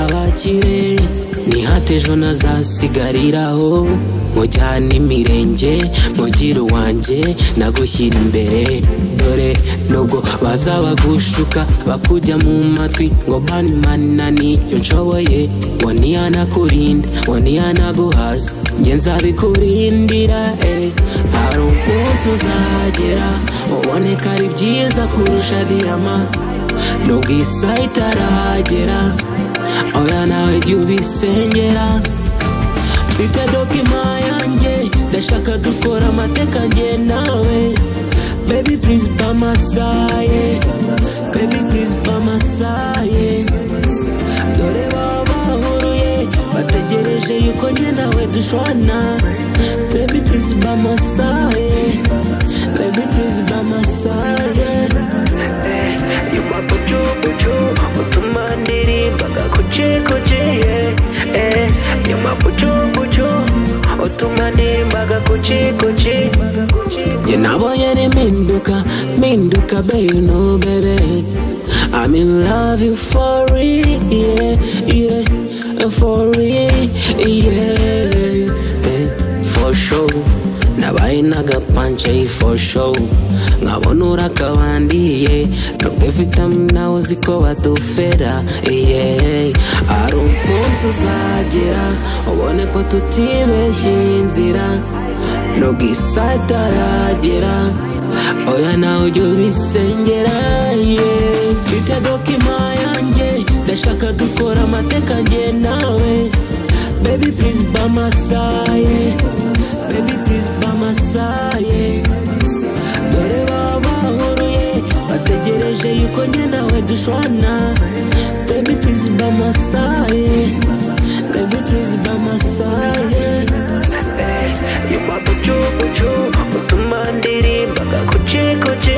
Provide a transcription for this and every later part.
bakire nihate ejo nazasigariraho mujyane imirenge mugire uwanjye nagushyira imbere dore nubwo bazabagushuka bakujya mu matwi ngo mani mani na nicyo nshoboye ngo ntiyanakurinda ngo ntiyanaguhaza njye nzabikurindira eh. hari umunsi uzagera uboneka ari byiza kurusha diyama nubwo isaha itaragera oya nawe jya ubisengera mfite dokima yanjye ndashaka dukora amateka njye nawe baby please bamasaye baby please bamasaye dore baba bahuruye bategereje yuko njye nawe dushwana baby please bamasaye baby please bamasaye yuma bucu bucu utuma ndirimba gakucekoce eh yuma bucu bucu utuma ndirimba gakucekoce njye nabonye ni mpinduka mpinduka bayu no bebe I'm in love you for real, yeah, yeah, for real, yeah, yeah, for sure. nabaye n'agapancayi for show nkabona urakabandiye nubwo vitamin nawe uzi ko badufera iye hari umunsi uzagera ubone ko tutibeshye inzira nubwo isaha itaragera oya nawe ujya ubisengera ye mfite dokima yanjye ndashaka dukora amateka njye nawe baby please bamasaye baby please bamasaye dore baba bahuruye bategereje yuko njye nawe dushwana baby please bamasaye baby please bamasaye yuma bucu bucu utuma ndirimba gakucekoce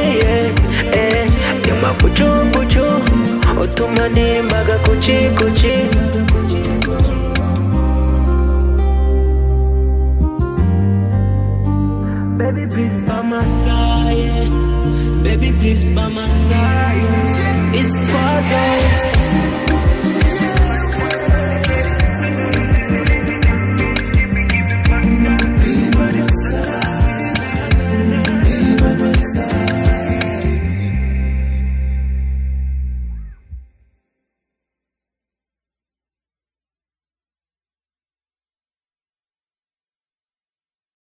eh yuma bucu bucu utuma ndirimba gakucekoce Baby, please by my side. Baby, please by my side. It's Friday.